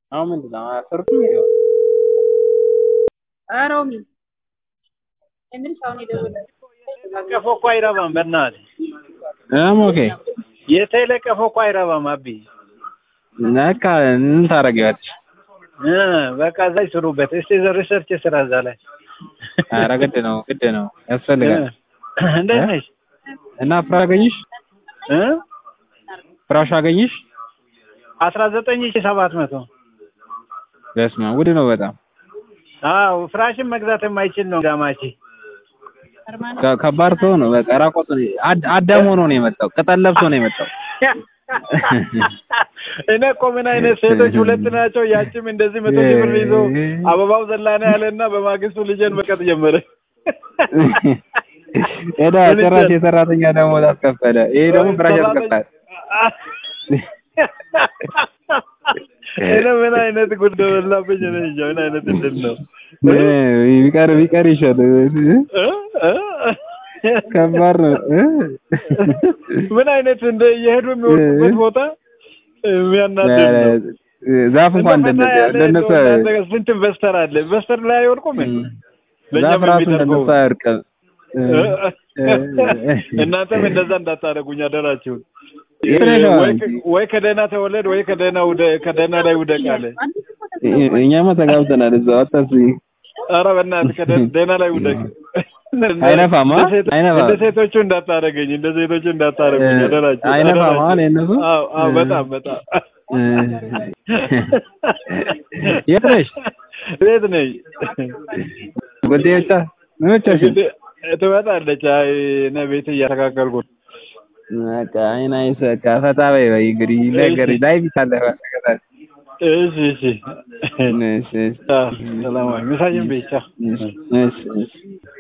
አሁን ምንድን ነው አሰርኩ ሮሚ የምልሽ አሁን የደወለው ቀፎ እኮ አይረባም። በእናትህ እም ኦኬ የተለቀፈ እኮ አይረባም። አቢ በቃ ምን ታደርጊዋለሽ? እ በቃ እዛ ይስሩበት። እስቲ ሪሰርች ስራ እዛ ላይ ኧረ ግድ ነው ግድ ነው ያስፈልጋል። እንዴት ነሽ? እና ፍራሽ አገኘሽ? እ ፍራሽ አገኘሽ? አስራ ዘጠኝ ሺህ ሰባት መቶ በስመ አብ ውድ ነው በጣም አዎ ፍራሽን መግዛት የማይችል ነው ጋማቺ። ከ- ከባድ ሰው ነው። በቃ ራቆት አድ- አዳም ሆኖ ነው የመጣው። ቅጠል ለብሶ ነው የመጣው። እኔ እኮ ምን አይነት ሴቶች ሁለት ናቸው። ያችም እንደዚህ መቶ ሺህ ብር ይዞ አበባው ዘላና ያለና በማግስቱ ልጄን መቀጥ ጀመረ። ሄዳ ጭራሽ የሰራተኛ ደሞዝ አስከፈለ። ይሄ ደግሞ ፍራሽ ያስከፍላል። እኔ ምን አይነት ጉድ በላብኝ። እኔ እንጃ ምን አይነት እንትን ነው እ ቢቀር ቢቀር ይሻል። እ? እ? ከባድ ነው እ? ምን አይነት እንደ እየሄዱ የሚወጡበት ቦታ የሚያናድድ ነው። ዛፍ እንኳን እንደው ፈታ እንደነ- ያለ እንደነሱ እንደው እናንተ ስንት ኢንቨስተር አለ። ኢንቨስተር ላይ አይወድቁም እንዴ? ለእኛም ዛፍ ራሱ የሚተርፈው እንደነሱ አያርቅም። እናንተም እንደዛ እንዳታደርጉኝ አደራችሁን። የተለየ ወይ ከ- ወይ ከደህና ተወለድ ወይ ከደህና ውደ ከደህና ላይ ውደቅ አለ። እኛማ ተጋብተናል እዛው አታስቢ። ኧረ በእናትህ ከደ- ደህና ላይ ውደቅ። አይነፋማ? እንደ ሴት- አይነፋም። እንደ ሴቶቹ እንዳታደርገኝ እንደ ሴቶቹ እንዳታደርጉኝ አደራችሁን። አይነፋም አደራችሁን። አለ የእነሱ? አዎ አዎ በጣም በጣም የት ነሽ? ቤት ነኝ። ጉዳይ ብቻ ምን ብቻሽን? እንግዲህ ትመጣለች። አይ እኔ ቤት እያስተካከልኩ ነው። በቃ አይን አይስ በቃ ፈታ በይ በይ እንግዲህ ነገር ላይ ቢታለፈ ተከታታይ እሺ እሺ እሺ እሺ አዎ፣ ሰላም ዋይ። ምሳሽን በይ ቻው። እሺ እሺ